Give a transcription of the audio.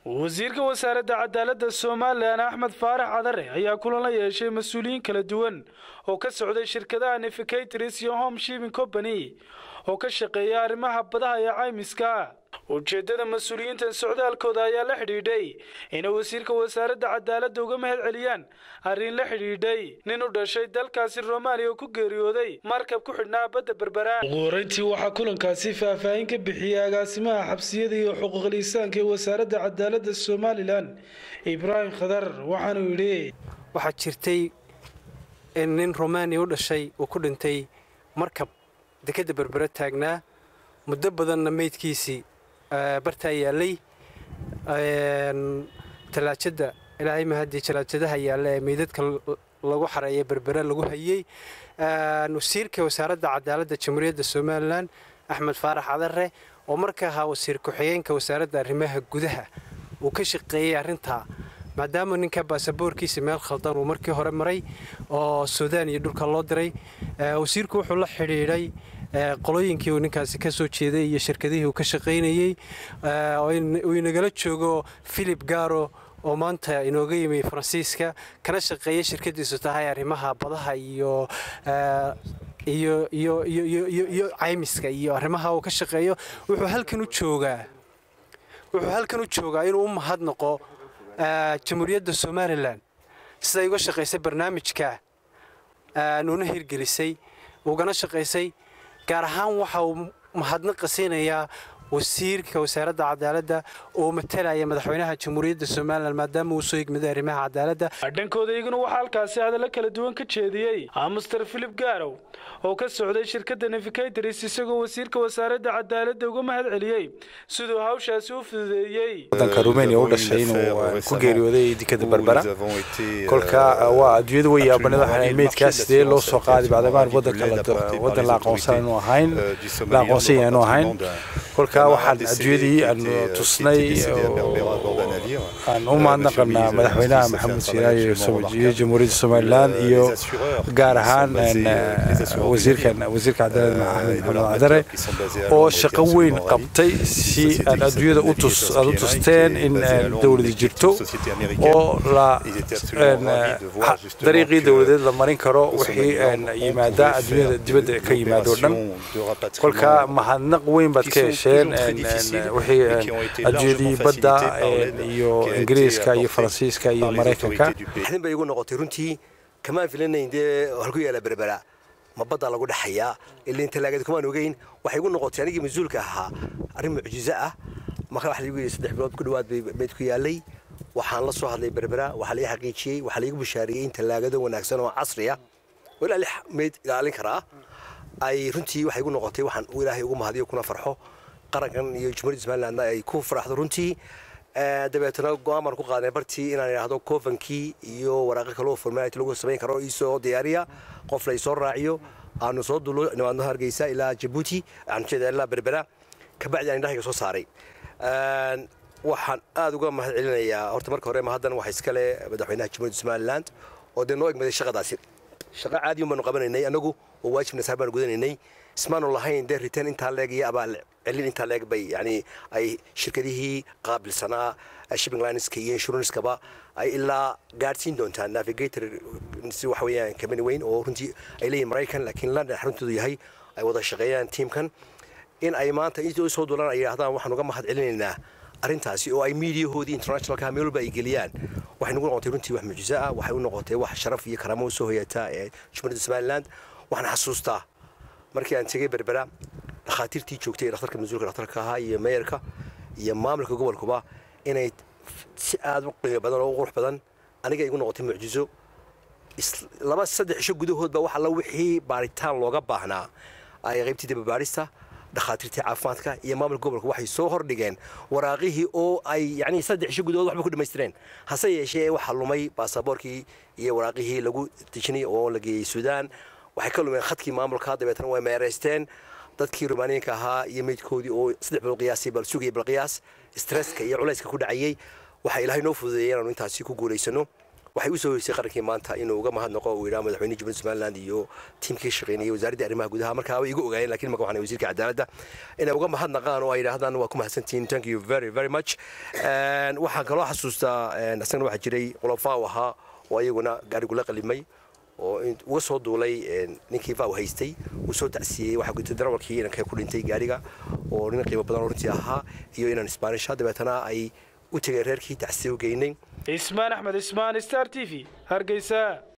wasiirka wasaaradda cadaaladda somalilan axmed faarax cadare ayaa kulan la yeeshay mas-uuliyiin kala duwan oo ka socday shirkadaha neficatris iyo home shiving company oo ka shaqeeya arrimaha badaha ee caymiska ujeeddada mas-uuliyiintan socdaalkooda ayaa la xidhiidhay inay wasiirka wasaaradda cadaaladda uga mahad celiyaan arrin la xidhiidhay nin u dhashay dalkaasi romaniya oo ku geeriyooday markab ku xidhnaa badda berbera ugu horeyntii waxaa kulankaasi faahfaahin ka bixiyey agaasimaha xabsiyada iyo xuquuqul insaanka ee wasaaradda cadaaladda somalilan ibraahim khadar waxaanuu yidhi waxaa jirtay in nin romaniya u dhashay uu ku dhintay markab dekedda berbere taagnaa muddo badanna meydkiisii bartaa yaallay talaajada ilaahay mahadii talaajadaha yaalla ee meydadka lagu xareeya berbere lagu hayey wasiirka wasaaradda cadaaladda jamhuuriyadda somalilan axmed faarax cadare oo marka ahaa wasiir ku-xigeenka wasaaradda arrimaha gudaha uu ka shaqeeyey arrintaa maadaama ninka baasaboorkiisa meel khaldan uu markii hore maray oo suudaan iyo dhulka loo diray wasiirku wuxuu la xidhiidhay qolooyinkii uu ninkaasi ka soo jeeday iyo shirkadihii uu ka shaqaynayey uu inagala joogo philip garo oo maanta inooga yimi faransiiska kana shaqeeya shirkadiisu tahay arrimaha badaha iyo iyo iyo iyo caymiska iyo arrimaha uu ka shaqeeyo wuxuu halkan u joogaa wuxuu halkan u joogaa inuu u mahadnaqo jamhuuriyadda somalilan siday uga shaqaysay barnaamijka nuuna hirgelisay ugana shaqaysay gaar ahaan waxa uu mahadnaqa siinayaa wasiirka wasaaradda cadaaladda oo matalaya madaxweynaha jamhuuriyadda somalilan maadaama uu soo higmaday arrimaha cadaaladda dhankooda iyaguna waxaa halkaasi hadallo kala duwan ka jeediyey master philip garow oo ka socday shirkadda neficatris isagoo wasiirka wasaaradda cadaaladda uga mahad celiyey siduu hawshaasi u fududeeyey wadanka rumeniya u dhashay inuu ku geeriyooday dekada berbera kolka waa adduunyada way yaabanid waxaan meydkaa sidee loo soo qaaday bacdamaan wadanka wadan la aqoonsan aanu ahayn la aqoonsan aanu ahayn kolka waxaan adduunyadii aan tusnay aan u mahadnaqanaa madaxweynaha maxamed siiraayo iyo jamhuuriyadda somalilan iyo gaar ahaan wasiirkan wasiirka cadaaladda axmed maxamed cadare oo shaqo weyn qabtay si aan adduunyada u tus aad u tusteen in dowladi jirto oo la dariiqii dowladeed la marin karo wixii yimaada adduunyada dibadda ka yimaado dhan kolka mahadnaq weyn baad ka hesheen wixii adduunyadii badda iyo ingiriiska iyo faransiiska iyo maraykanka xadin bay igu noqotay runtii kamaan filanayn dee halku yaala berbera ma badda lagu dhexayaa ilaa talaagada kumaan ogeyn waxay igu noqotay anigii mas-uulka ahaa arrin mucjizo ah marka waxa lagu yidhi saddex bilood ku dhowaad bay meydku yaallay waxaan la soo hadlay berbera waxaa laii xaqiijiyey waxaa laigu bishaariyey in tallaagado wanaagsan oo casriya oo ilaa lix meyd ilaalin karaa ay runtii waxay igu noqotay waxaan ilaahay ugu mahadiyo kuna farxo qarankan iyo jumhuuriyadda somalilandna ay ku faraxdo runtii dabeetana go-aan baan ku qaadnay bartii inaan idhaahdo covankii iyo waraaqo kaloo formality lagu samayn karo iisoo diyaariya qof la isoo raaciyo aanu soo dulo nimaadno hargeysa ilaa jabuuti aan jeeda ilaa berbera kabacdi aan indhahayga soo saaray waxaan aad uga mahad celinayaa horta marka hore mahaddan waxa iskale madaxweynaha jumhuuriyadda somaliland oo dee noo egmaday shaqadaasi shaqo caadi un baanu qabanaynay annagu oo waajibna saar baanu gudanaynay ismaanu lahayn dee riteen intaa leeg iyo abaal celin intaa leeg bay yani ay shirkadihii qaabilsanaa shipping lineska iyo insuranskaba ay ilaa gaadhsiin doontaan navigator si waxa weeyaan company weyn oo runtii ay leeyihin maraykan laakiin london xaruntoodu yahay ay wada shaqeeyaan tiimkan in ay maanta intii soo duulaan ay yidhahdaan waxaan uga mahad celinaynaa arrintaasi oo ay miidiyahoodii internationalka meel walba ay geliyaan waxay nagu noqotay runtii wax mucjizo ah waxay u noqotay wax sharaf iyo karaamo u soo hoyata ee jumhuuriyadda somaliland waxaan xasuustaa markii aan tegey berbera dhakhaatiirtii joogtay ee dhakhtarka mas-uulka dhakhtarka ahaa iyo meeyarka iyo maamulka gobolkuba inay si aad u qiimo badan oo u qurux badan aniga igu noqotay mucjizo laba saddex isho gudahoodba wax alla wixii baaritaan looga baahnaa ay qaybtii dababaadhista dhakhaatiirtii caafimaadka iyo maamulka gobolka waxay soo hordhigeen waraaqihii oo ay yani saddex isho gudahood waxba ku dhammaystireen hase yeeshee waxaa lumay baasaboorkii iyo waraaqihii lagu dejinay oo la geeyey suudaan waxay ka lumeen khadkii maamulka dabeetana way meeraysteen dadkii rumaaniyiinka ahaa iyo meydkoodii oo saddex bilood qiyaasay bal sugaya bal qiyaas stresska iyo culayska ku dhacayay waxaa ilaahay noo fududeeyay inaanu intaasi ku guulaysano waxay u soo hoysay qarankii maanta inuu uga mahadnaqo uu yidhaha madaxweyne jumhuuriyadda somaliland iyo tiimkii shaqaynayay wasaaraddii arrimaha gudaha markaa way igu ogaayeen lakiin marka waxaan wasiirka cadaaladda inay uga mahadnaqaan oo ay yidhaahdaan waa ku mahadsantihiin thank you very very much waxaan kaloo xasuustaa isagana waxaa jiray qolofaaw ahaa oo ayaguna gaarigula qalimay oo uga soo duulay ninkii faaw haystay uu soo tacsiiyey waxaa gutay darawalkii inankee ku dhintay gaariga oo nin qiimo badan oo runtii ahaa iyo inan isbaanisha dabeetana ay u tegeen reerkii tacsiye u geynay ismaan axmed ismaan star t v hargeysa